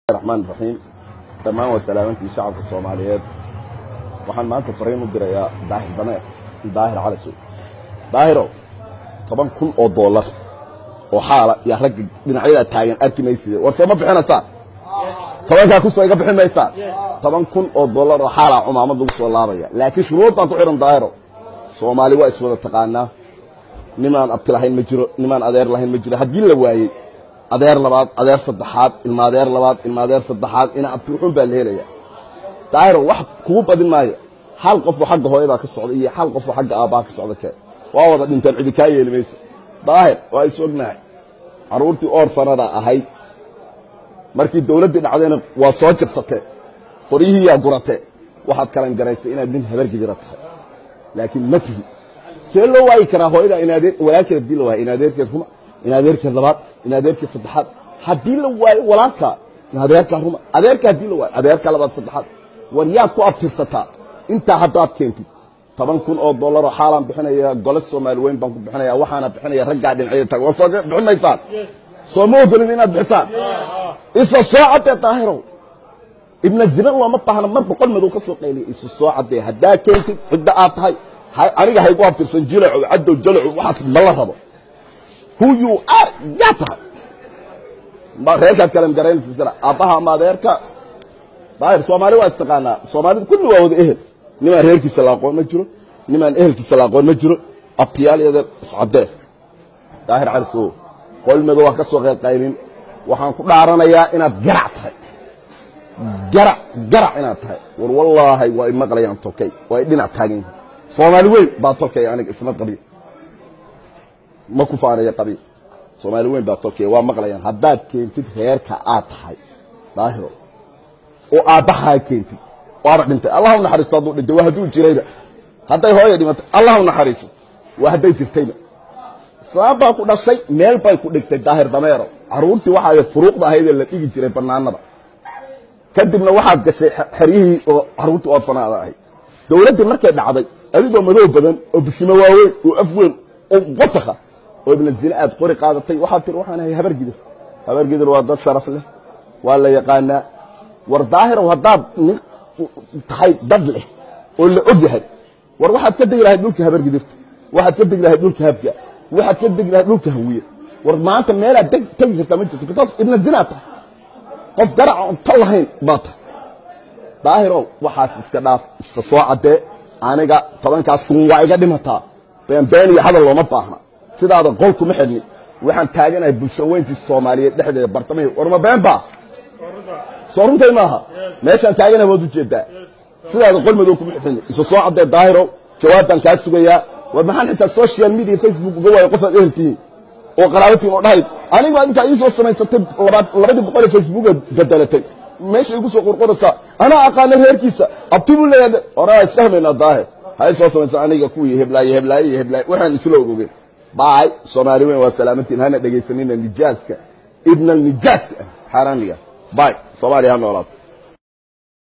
raxmaan raxiim dhammaan waa salaamantii shacabka soomaaliyeed waxaan maanta fariin u dirayaa daahir dameer daahir calisow daahiro toban kun oo dollar oo xaala yaa ragga dhinacyada taagan arki maysid war soo ma bixinaysaa tobankaa kusoo iga bixin maysaa toban kun oo dollar oo xaalaa cumaamad lagu soo laabaya laakiin shuruud baan ku xidhan daahiro soomaali waa iswada taqaanaa nimaan abti lahayn ma jiro nimaan adeer lahayn ma jiro haddii la waayey adeer labaad adeer saddexaad ilma adeer labaad ilma adeer saddexaad ina abti wuxuun baa la helaya daahiro wax kugu badin maayo hal qofoo xagga hooya baa ka socda iyo hal qofoo xagga aabbaa ka socda kee waa wada dhinteen cidi kaa yeeli mayso daahir waa is ognahay carruurtii oorfanada ahayd markii dawladdii dhacdayna waa soo jabsatee qoryihiiyaa guratee waxaad kalan garaysay inaad nin habargidira tahay laakiin ma tihi see loo waayi karaa hooyada inaadee walaalkeed haddii la waayo in adeerkeed ruma in adeerkeed labaad in adeerkeed saddexaad haddii la waayo walaalkaa in adeerkaa ruma adeerka haddii la waayo adeerka labaad saddexaad war yaad ku abtirsataa intaa haddaad keentid toban kun oo dollaroo xaalaan bixinaya gole soomaali weyn baan ku bixinaya waxaana bixinaya raggaa dhinacyada taag war soo bixin maysaan soo ma ogolin inaad bixisaan isa soo caddee daahirow ibna zina looma baahna mar boqol madow ka soo qayliya isu soo caddee haddaa keentid cidda aad tahay aniga haygu abtirsan jilaco cadow jalaco waxaas ma la rabo who you are yaa tahay reerkaad kala garaynaysa aabbaha ama adeerka daahir soomaali waa istaqaanaa soomaalida kulli waa wada ehel nimaan reerkiisa la aqoon ma jiro nimaan ehelkiisa la aqoon ma jiro abtiyaal iyo iscaddee daahir cali sow qolmedo waa ka soo qeylqaylin waxaan ku dhaaranayaa inaad garac tahay garac garac inaad tahay war wallaahi waa i maqlayaan tolkay waa i dhinac taagan yihin soomaali weyn baa tolkaya aniga isma qabiil ma ku faanaya qabiil soomaali weyn baa tolkaya waa maqlayaan haddaad keentid reerka aad tahay daahiro oo aabbahaa keentid waaba dhintay allah u naxariisto hadduu dhintay waa hadduu jirayba hadday hooya dhimatay allah u naxariiso waa hadday jirtayba islaam baa ku dhashay meel bay ku dhigtay daahir dameero carruurtii waxaa furuuqda ahaydee la dhigi jiray bannaanada kadibna waxaad gashay xeryihii oo carruurtii oorfanaada ahayd dawladdii markay dhacday adigoo madow badan oo bishimo waaweyn oo af weyn oo wasakha oo ibna zine aad qori qaadatay waxaad tiri waxaan ahay habargidir habargidir waa dad sharaf leh waa la yaqaanaa war daahirow haddaad nin tahay dad leh oo la og yahay war waxaad ka degi lahayd dhulka habargidirta waxaad ka degi lahayd dhulka habka waxaad ka degi lahayd dhulka hawiye war maanta meelaad tegi kartaa ma jirto because ibna zinaa tahay qof garaca on ta lahayn baa tahay daahirow waxaas iska dhaaf iska soo caddee aniga tobankaas kun waa iga dhimataa beenbeen iyo hadal looma baahna sidaada qol kuma xidhni waxaan taaganahay bulsho weyntii soomaaliyeed dhexdeeda bartamahii warma been baa soo runtay maaha meeshaan taaganahay waad ujeedaa sidaada qol madow kuma xidhni isu soo caddee daahirow jawaab baan kaa sugayaa war maxaan xitaa social media facebook uga waayo qofaad eheltihiin oo qaraabatiin oo dhahayd aniga intaa ii soo samaysatay labadii boqol ee facebooka bedelatay meesha igu soo qorqoraysaa anaa aqaana reerkiisa abti buu leeyahay horaa isfahmaynaa daahir hay soo samaysa aniga kuwii heblaaye heblaaye iyo heblaaye waxaan isla ogogeen baay soomaali weyn waa salaamantiin hana dhegaysanina nijaaska ibna nijaaska xaaraaniga baay soomaaliya ha noolaato